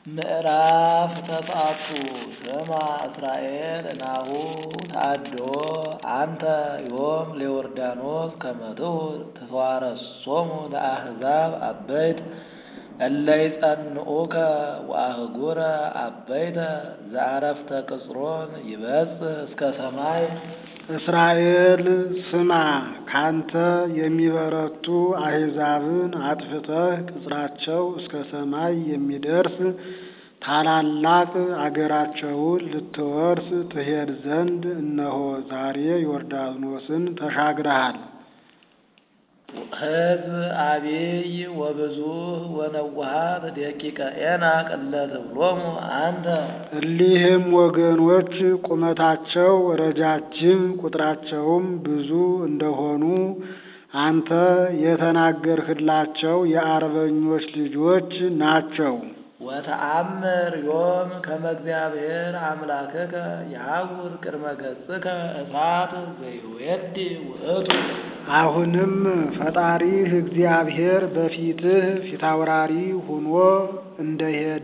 ምዕራፍ ተስዓቱ ስማ እስራኤል ናሁ ተአድዮ አንተ ዮም ለዮርዳኖስ ከመ ትዋረሶሙ ለአሕዛብ አበይት እለ ይጸንዑከ ወአህጉረ አበይተ ዘዐረፍተ ቅጽሮን ይበጽሕ እስከ ሰማይ። እስራኤል ስማ ካንተ የሚበረቱ አሕዛብን አጥፍተህ ቅጽራቸው እስከ ሰማይ የሚደርስ ታላላቅ አገራቸውን ልትወርስ ትሄድ ዘንድ እነሆ ዛሬ ዮርዳኖስን ተሻግረሃል። ሕዝብ አቢይ ወብዙሕ ወነዋሃት ደቂቀ ዔናቅ እለ ትብሎሙ አንተ እሊህም ወገኖች ቁመታቸው ረጃጅም ቁጥራቸውም ብዙ እንደሆኑ አንተ የተናገርህላቸው የአርበኞች ልጆች ናቸው። ወተአምር ዮም ከመ እግዚአብሔር አምላክከ የሐውር ቅድመ ገጽከ እሳት ዘይወዲ ውእቱ። አሁንም ፈጣሪህ እግዚአብሔር በፊትህ ፊታውራሪ ሆኖ እንደሄደ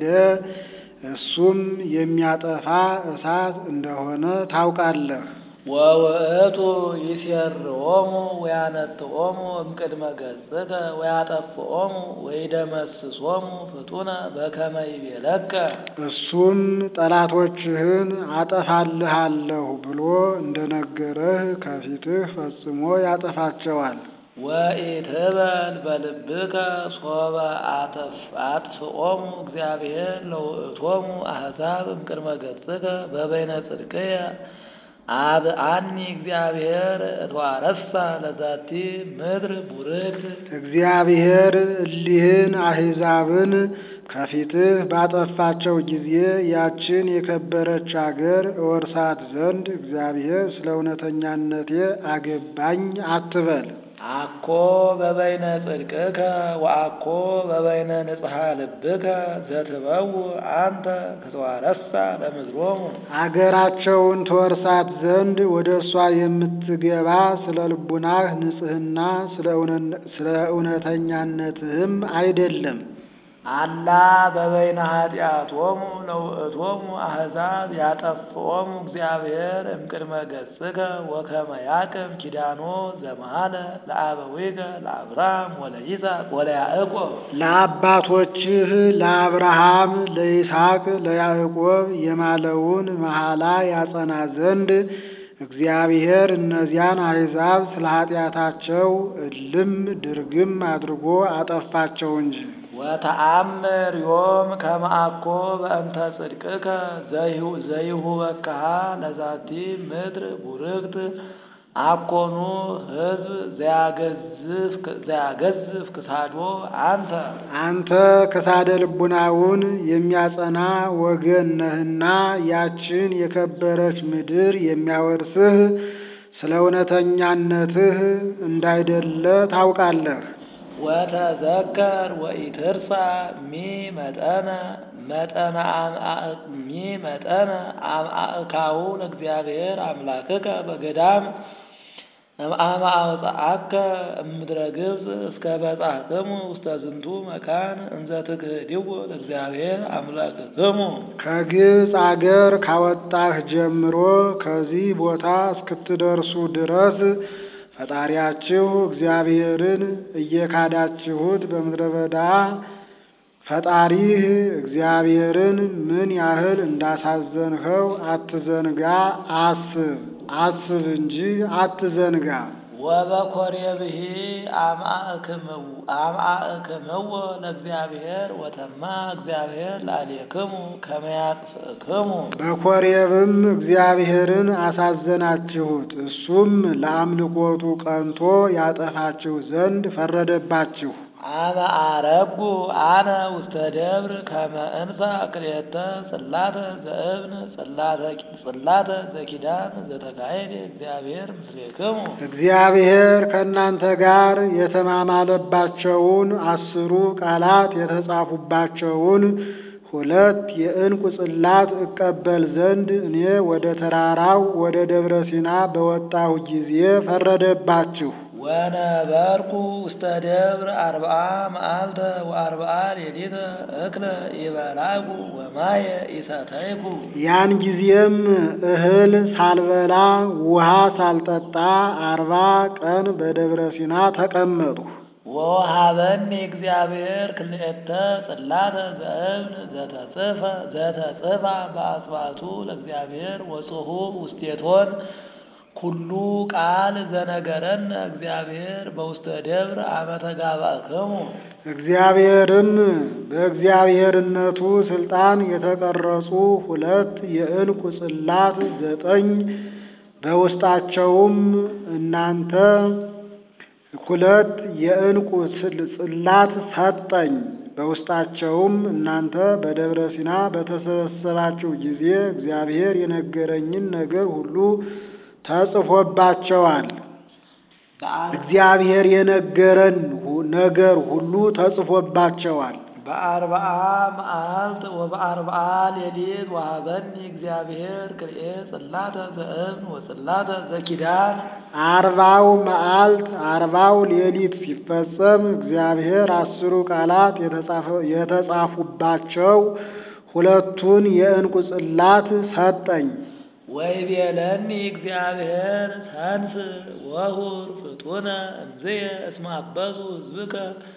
እሱም የሚያጠፋ እሳት እንደሆነ ታውቃለህ። ወውእቱ ይሴርዎሙ ወያነጥኦሙ እምቅድመ ገጽከ ወያጠፍኦሙ ወይደመስሶሙ ፍጡነ በከመ ይቤለከ። እሱም ጠላቶችህን አጠፋልሃለሁ ብሎ እንደነገረህ ከፊትህ ፈጽሞ ያጠፋቸዋል። ወኢትበል በልብከ ሶበ አጥፍኦሙ እግዚአብሔር ለውእቶሙ አሕዛብ እምቅድመ ገጽከ በበይነ ጽድቅየ አብአኒ እግዚአብሔር እትዋረሳ ለዛቲ ምድር ቡርክት። እግዚአብሔር እሊህን አሕዛብን ከፊትህ ባጠፋቸው ጊዜ ያችን የከበረች አገር እወርሳት ዘንድ እግዚአብሔር ስለ እውነተኛነቴ አገባኝ አትበል። አኮ በበይነ ጽድቅከ ወአኮ በበይነ ንጽሐ ልብከ ዘትበው አንተ ክትዋረሳ ለምድሮሙ። አገራቸውን ትወርሳት ዘንድ ወደ እሷ የምትገባ ስለ ልቡናህ ንጽሕና ስለ እውነተኛነትህም አይደለም። አላ በበይነ ኃጢአቶሙ ለውእቶሙ አሕዛብ ያጠፍኦሙ እግዚአብሔር እምቅድመ ገጽከ ወከመ ያቅም ኪዳኖ ዘመሃለ ለአበዊከ ለአብርሃም ወለይስሐቅ ወለያዕቆብ። ለአባቶችህ ለአብርሃም፣ ለይስሐቅ፣ ለያዕቆብ የማለውን መሐላ ያጸና ዘንድ እግዚአብሔር እነዚያን አሕዛብ ስለ ኃጢአታቸው እልም ድርግም አድርጎ አጠፋቸው እንጂ። ወተአምር ዮም ከመ አኮ በእንተ ጽድቅከ ዘይሁበክሃ ለዛቲ ምድር ቡርክት አኮኑ ሕዝብ ዘያገዝፍ ክሳዶ አንተ አንተ ክሳደ ልቡናውን የሚያጸና ወገን ነህና ያችን የከበረች ምድር የሚያወርስህ ስለ እውነተኛነትህ እንዳይደለ ታውቃለህ። ወተዘከር ወኢትርሳ ሚ መጠነ መጠነ ሚ መጠነ አምአእካው ለእግዚአብሔር አምላክከ በገዳም እምአመ አውፅአከ እምድረ ግብፅ እስከ በጻሕክሙ ውስተ ዝንቱ መካን እንዘ ትክህድዎ ለእግዚአብሔር አምላክክሙ። ከግብፅ አገር ካወጣህ ጀምሮ ከዚህ ቦታ እስክትደርሱ ድረስ ፈጣሪያችሁ እግዚአብሔርን እየካዳችሁት በምድረ በዳ ፈጣሪህ እግዚአብሔርን ምን ያህል እንዳሳዘንኸው አትዘንጋ፣ አስብ አስብ እንጂ አትዘንጋ። ወበኮሬብሂ አምአእክምዎ ለእግዚአብሔር ወተማ እግዚአብሔር ላዕሌክሙ ከመ ያጥፍእክሙ። በኮሬብም እግዚአብሔርን አሳዘናችሁት፣ እሱም ለአምልኮቱ ቀንቶ ያጠፋችሁ ዘንድ ፈረደባችሁ። አመ አረጉ አነ ውስተ ደብር ከመ እንሣ ክልኤተ ጽላተ ዘእብን ጽላተ ዘኪዳን ዘተካሄደ እግዚአብሔር ምስሌክሙ። እግዚአብሔር ከእናንተ ጋር የተማማለባቸውን አስሩ ቃላት የተጻፉባቸውን ሁለት የዕንቁ ጽላት እቀበል ዘንድ እኔ ወደ ተራራው ወደ ደብረ ሲና በወጣሁ ጊዜ ፈረደባችሁ። ወነበርኩ ውስተ ደብር አርብዓ መዓልተ ወአርብዓ ሌሊተ እክለ ይበላኩ ወማየ ኢሰተይኩ። ያን ጊዜም እህል ሳልበላ ውሃ ሳልጠጣ አርባ ቀን በደብረ ሲና ተቀመጥሁ። ወወሃበኒ እግዚአብሔር ክልኤተ ጽላተ ዘእብን ዘተጽፈ ዘተጽፋ በአጽባቱ ለእግዚአብሔር ወጽሑፍ ውስቴቶን ኩሉ ቃል ዘነገረነ እግዚአብሔር በውስተ ደብር አመ ተጋባእክሙ። እግዚአብሔርም በእግዚአብሔርነቱ ስልጣን የተቀረጹ ሁለት የዕንቁ ጽላት ዘጠኝ በውስጣቸውም እናንተ ሁለት የዕንቁ ጽላት ሰጠኝ። በውስጣቸውም እናንተ በደብረ ሲና በተሰበሰባችሁ ጊዜ እግዚአብሔር የነገረኝን ነገር ሁሉ ተጽፎባቸዋል። እግዚአብሔር የነገረን ነገር ሁሉ ተጽፎባቸዋል። በአርብዓ መዓልት ወበአርብዓ ሌሊት ወሃበኒ እግዚአብሔር ክልኤ ጽላተ ዘእብን ወጽላተ ዘኪዳን። አርባው መዓልት አርባው ሌሊት ሲፈጸም እግዚአብሔር አስሩ ቃላት የተጻፉባቸው ሁለቱን የዕንቁ ጽላት ሰጠኝ። ወይቤለኒ እግዚአብሔር ሰንስ ወሁር ፍጡነ እንዝየ እስመ አበሱ ሕዝብከ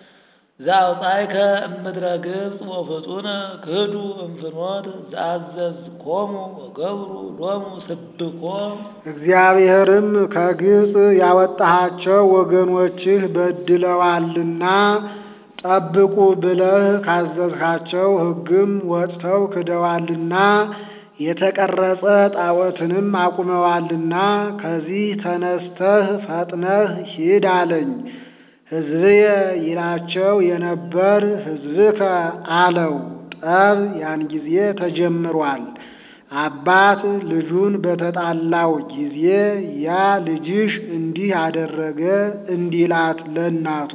ዘአውጻእከ እምድረ ግብፅ ወፍጡነ ክህዱ እምፍኖት ዘአዘዝኮሙ ወገብሩ ሎሙ ስብኮ። እግዚአብሔርም ከግብፅ ያወጣሃቸው ወገኖችህ በድለዋልና ጠብቁ ብለህ ካዘዝካቸው ሕግም ወጥተው ክደዋልና የተቀረጸ ጣዖትንም አቁመዋልና ከዚህ ተነስተህ ፈጥነህ ሂድ አለኝ። ሕዝብየ ይላቸው የነበር ሕዝብከ አለው። ጠብ ያን ጊዜ ተጀምሯል። አባት ልጁን በተጣላው ጊዜ ያ ልጅሽ እንዲህ አደረገ እንዲላት ለእናቱ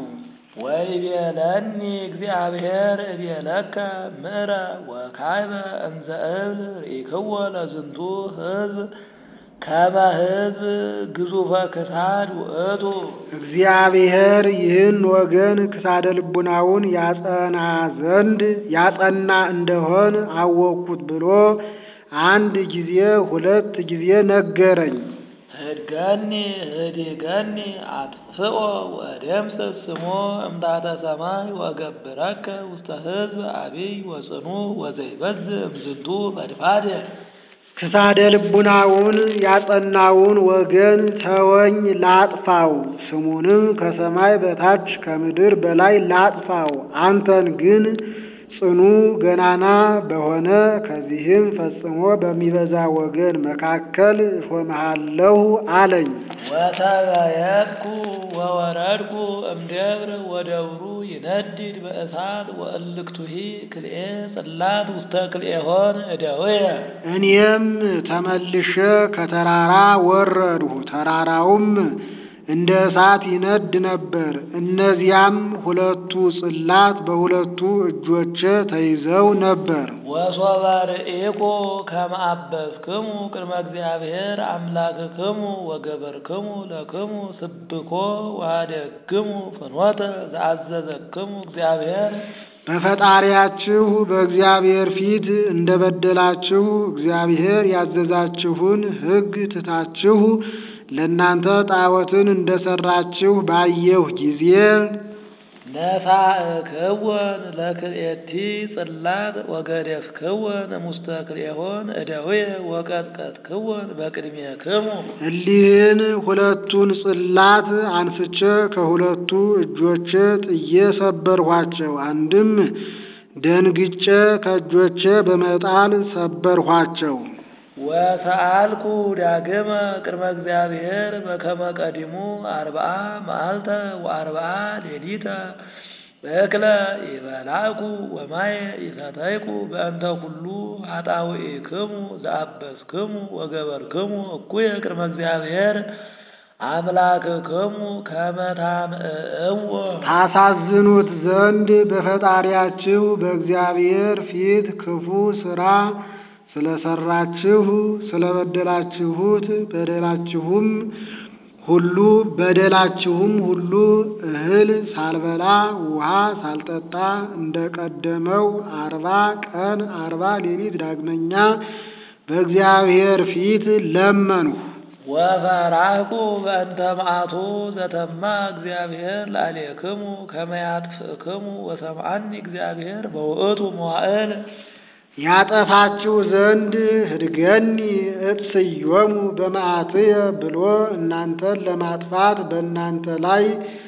ወይቤለኒ እግዚአብሔር እቤለከ ምዕረ ወካይበ እንዘ እብል ርኢክዎ ለዝንቱ ሕዝብ ከመ ሕዝብ ግዙፈ ክሳድ ውእቱ። እግዚአብሔር ይህን ወገን ክሳደ ልቡናውን ያጸና ዘንድ ያጸና እንደሆን አወቅኩት ብሎ አንድ ጊዜ ሁለት ጊዜ ነገረኝ። ህድገኒ ህዲገኒ አጥፍኦ ወደምስስ ስሞ እምታተ ሰማይ ወገብረከ ውስተ ሕዝብ አቢይ ወጽኑ ወዘይበዝሕ እምዝንቱ ፈድፋድ። ክሳደ ልቡናውን ያጸናውን ወገን ተወኝ ላጥፋው፣ ስሙንም ከሰማይ በታች ከምድር በላይ ላጥፋው። አንተን ግን ጽኑ ገናና በሆነ ከዚህም ፈጽሞ በሚበዛ ወገን መካከል እሾምሃለሁ አለኝ። ወተበየጥኩ ወወረድኩ እምደብር ወደብሩ ይነድድ በእሳት ወእልክቱሂ ክልኤ ጽላት ውስተ ክልኤሆን እደውየ። እኔም ተመልሼ ከተራራ ወረድሁ። ተራራውም እንደ እሳት ይነድ ነበር። እነዚያም ሁለቱ ጽላት በሁለቱ እጆቼ ተይዘው ነበር። ወሶበ ርኢኩ ከመ አበስክሙ ቅድመ እግዚአብሔር አምላክክሙ ወገበርክሙ ለክሙ ስብኮ ወኀደግሙ ፍኖተ ዘአዘዘክሙ እግዚአብሔር በፈጣሪያችሁ በእግዚአብሔር ፊት እንደ በደላችሁ እግዚአብሔር ያዘዛችሁን ሕግ ትታችሁ ለእናንተ ጣዖትን እንደ ሠራችሁ ባየሁ ጊዜ ነሳእክወን ለክልኤቲ ጽላት ወገደፍክወን እሙስተ ክልኤሆን እደውየ ወቀጥቀጥክወን በቅድሜክሙ። እሊህን ሁለቱን ጽላት አንስቼ ከሁለቱ እጆቼ ጥዬ ሰበርኋቸው። አንድም ደንግጬ ከእጆቼ በመጣል ሰበርኋቸው። ወሰአልኩ ዳግመ ቅድመ እግዚአብሔር በከመ ቀዲሙ አርብዓ መዓልተ ወአርብዓ ሌሊተ እክለ ይበላኩ ወማየ ይሰተይኩ በእንተ ኩሉ ኃጣውኢክሙ ዘአበስክሙ ወገበርክሙ እኩየ ቅድመ እግዚአብሔር አምላክክሙ ከመ ታምዕእዎ ታሳዝኑት ዘንድ በፈጣሪያችሁ በእግዚአብሔር ፊት ክፉ ሥራ ስለሰራችሁ ስለበደላችሁት በደላችሁም ሁሉ በደላችሁም ሁሉ እህል ሳልበላ ውሃ ሳልጠጣ እንደ ቀደመው አርባ ቀን አርባ ሌሊት ዳግመኛ በእግዚአብሔር ፊት ለመንሁ። ወፈራህኩ በእንተ መዓቱ ዘተማ እግዚአብሔር ላዕሌክሙ ከመ ያጥፍእክሙ ወሰምዓኒ እግዚአብሔር በውእቱ መዋዕል ያጠፋችሁ ዘንድ ህድገኒ እትስዮሙ በመዓትየ ብሎ እናንተን ለማጥፋት በእናንተ ላይ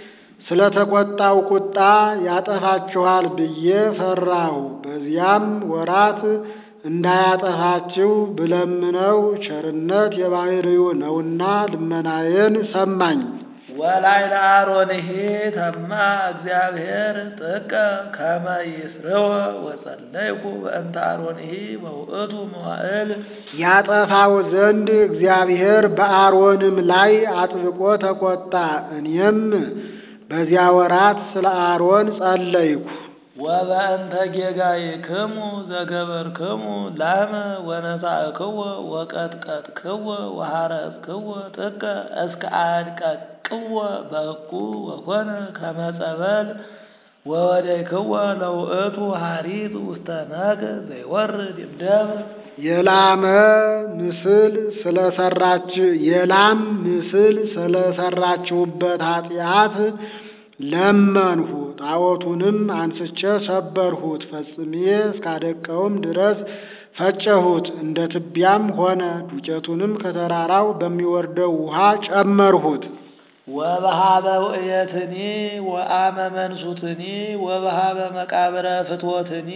ስለተቆጣው ቁጣ ያጠፋችኋል ብዬ ፈራሁ። በዚያም ወራት እንዳያጠፋችሁ ብለምነው ቸርነት የባሕርዩ ነውና ልመናዬን ሰማኝ። ወላዕለ አሮንሂ ተማ እግዚአብሔር ጥቀ ከመ ይስርወ ወጸለይኩ በእንተ አሮንሂ በውእቱ መዋዕል ያጠፋው ዘንድ እግዚአብሔር በአሮንም ላይ አጥብቆ ተቆጣ። እኔም በዚያ ወራት ስለ አሮን ጸለይኩ። ወበእንተ ጌጋይክሙ ዘገበርክሙ ላመ ወነሳእክዎ ወቀጥቀጥክዎ ወሐረስክዎ ጥቀ እስከ አድቀቅዎ በሕቁ ወኮነ ከመ ጸበል ወወደይክዎ ለውእቱ ሐሪት ውስተ ነግ ዘይወርድ እምደም የላመ ምስል ስለሰራች የላም ምስል ስለሰራችሁበት ኃጢአት ለመንሁ። ጣዖቱንም አንስቼ ሰበርሁት፣ ፈጽሜ እስካደቀውም ድረስ ፈጨሁት፣ እንደ ትቢያም ሆነ። ዱቄቱንም ከተራራው በሚወርደው ውሃ ጨመርሁት። ወበሃበ ውእየትኒ ወአመ መንሱትኒ ወበሃበ መቃብረ ፍትወትኒ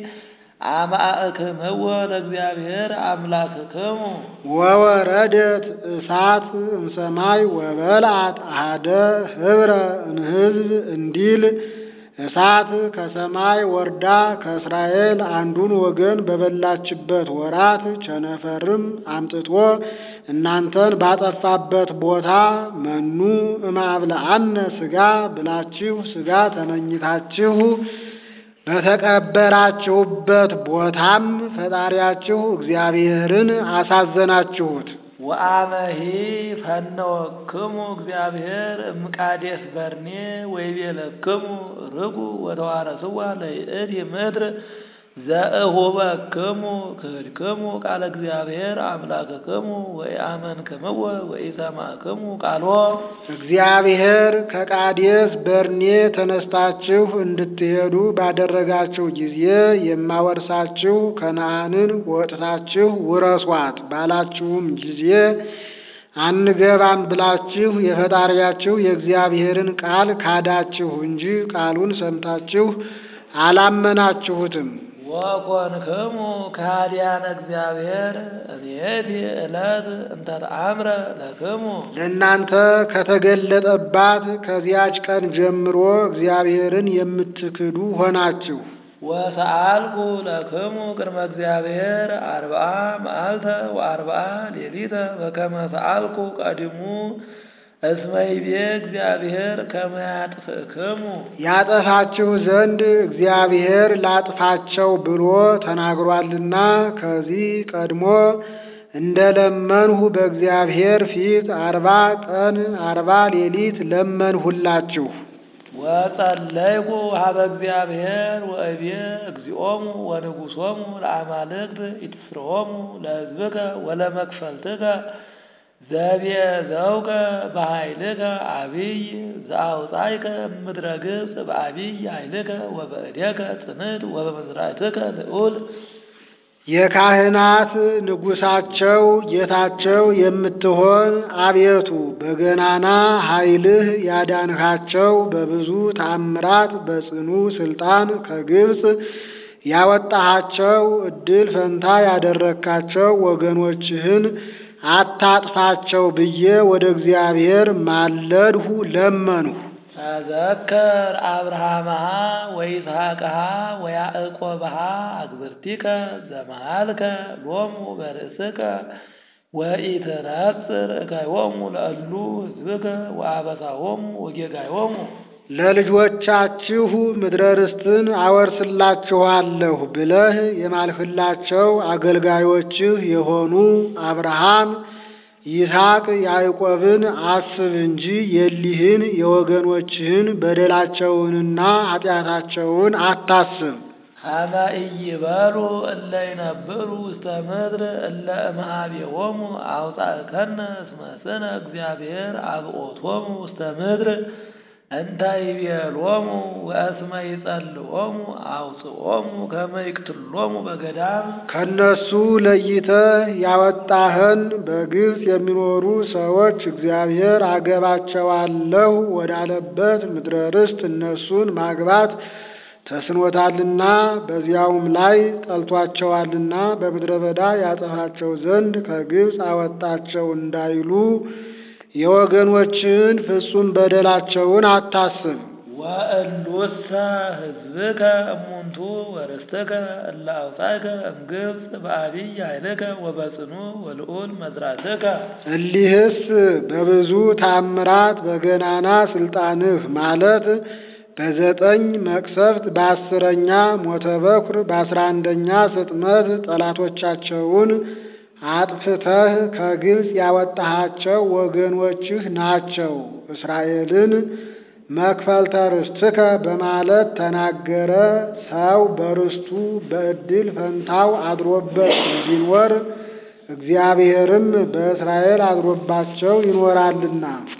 አማእክምዎ ለእግዚአብሔር አምላክክሙ ወወረደት እሳት እምሰማይ ወበልዓት አሐደ ኅብረ እምሕዝብ እንዲል እሳት ከሰማይ ወርዳ ከእስራኤል አንዱን ወገን በበላችበት ወራት ቸነፈርም አምጥቶ እናንተን ባጠፋበት ቦታ መኑ እማብልዐነ ሥጋ ብላችሁ ሥጋ ተመኝታችሁ በተቀበራችሁበት ቦታም ፈጣሪያችሁ እግዚአብሔርን አሳዘናችሁት። ወአመሂ ፈነወክሙ እግዚአብሔር እምቃዴስ በርኔ ወይቤለክሙ ርጉ ወተዋረስዋ ለይእቲ ምድር ዘእሁበክሙ ክህድክሙ ቃለ እግዚአብሔር አምላክክሙ ወኢአመንክምዎ ወኢሰማዕክሙ ቃሎ እግዚአብሔር ከቃዴስ በርኔ ተነስታችሁ እንድትሄዱ ባደረጋችሁ ጊዜ የማወርሳችሁ ከነዓንን ወጥታችሁ ውረሷት ባላችሁም ጊዜ አንገባም ብላችሁ የፈጣሪያችሁ የእግዚአብሔርን ቃል ካዳችሁ እንጂ ቃሉን ሰምታችሁ አላመናችሁትም። ወኮንክሙ ከሃዲያነ እግዚአብሔር እምይእቲ ዕለት እንተ ተአምረ ለክሙ ለእናንተ ከተገለጠባት ከዚያች ቀን ጀምሮ እግዚአብሔርን የምትክዱ ሆናችሁ። ወሰአልኩ ለክሙ ቅድመ እግዚአብሔር አርብዓ መዓልተ ወአርብዓ ሌሊተ በከመ ሰአልኩ ቀዲሙ እስመ ይቤ እግዚአብሔር ከመ ያጥፍእክሙ ያጠፋችሁ ዘንድ እግዚአብሔር ላጥፋቸው ብሎ ተናግሯልና ከዚህ ቀድሞ እንደ ለመንሁ በእግዚአብሔር ፊት አርባ ቀን አርባ ሌሊት ለመንሁላችሁ። ወጸለይኩ ሀበ እግዚአብሔር ወእቤ እግዚኦሙ ወንጉሶሙ ለአማልክት ኢትስርዎሙ ለሕዝብከ ወለመክፈልትከ ዘብየ ዘውከ በኃይልከ አብይ ዘአውፃይከ እምድረ ግብፅ በአብይ ኃይልከ ወበእዴከ ጽንዕት ወበመዝራዕትከ ልዑል የካህናት ንጉሳቸው ጌታቸው የምትሆን አቤቱ በገናና ኃይልህ ያዳንሃቸው በብዙ ተአምራት በጽኑ ስልጣን ከግብፅ ያወጣሃቸው እድል ፈንታ ያደረግካቸው ወገኖችህን አታጥፋቸው ብዬ ወደ እግዚአብሔር ማለድሁ ለመንሁ። ተዘከር አብርሃምሃ ወይስሐቅሃ ወያዕቆብሃ አግብርቲከ ዘመሃልከ ሎሙ በርእስከ ወኢትነጽር እከዮሙ ለእሉ ሕዝብከ ወአበሳሆሙ ወጌጋዮሙ ለልጆቻችሁ ምድረ ርስትን አወርስላችኋለሁ ብለህ የማልህላቸው አገልጋዮችህ የሆኑ አብርሃም፣ ይስሐቅ ያዕቆብን አስብ እንጂ የሊህን የወገኖችህን በደላቸውንና ኃጢአታቸውን አታስብ። ሀበ ኢይበሉ እለ ይነብሩ ውስተ ምድር እለ እምኀቤሆሙ አውጻእከነ እስመ ስነ እግዚአብሔር አብኦቶሙ ውስተ ምድር እንተ ይቤሎሙ ወእስመ ይጸልኦሙ አውጽኦሙ ከመ ይቅትሎሙ በገዳም ከነሱ ለይተህ ያወጣህን በግብፅ የሚኖሩ ሰዎች እግዚአብሔር አገባቸዋለሁ ወዳለበት ምድረ ርስት እነሱን ማግባት ተስኖታልና በዚያውም ላይ ጠልቷቸዋልና በምድረ በዳ ያጠፋቸው ዘንድ ከግብፅ አወጣቸው እንዳይሉ የወገኖችን ፍጹም በደላቸውን አታስብ። ወእሉሰ ሕዝብከ እሙንቱ ወርስትከ እለ አውጻእከ እምግብፅ በአቢይ ኃይልከ ወበጽኑ ወልዑል መዝራትከ እሊህስ በብዙ ታምራት በገናና ስልጣንህ ማለት በዘጠኝ መቅሰፍት በአስረኛ ሞተ በኩር በአስራ አንደኛ ስጥመት ጠላቶቻቸውን አጥፍተህ ከግብፅ ያወጣሃቸው ወገኖችህ ናቸው። እስራኤልን መክፈልተ ርስትከ በማለት ተናገረ። ሰው በርስቱ በዕድል ፈንታው አድሮበት እንዲኖር እግዚአብሔርም በእስራኤል አድሮባቸው ይኖራልና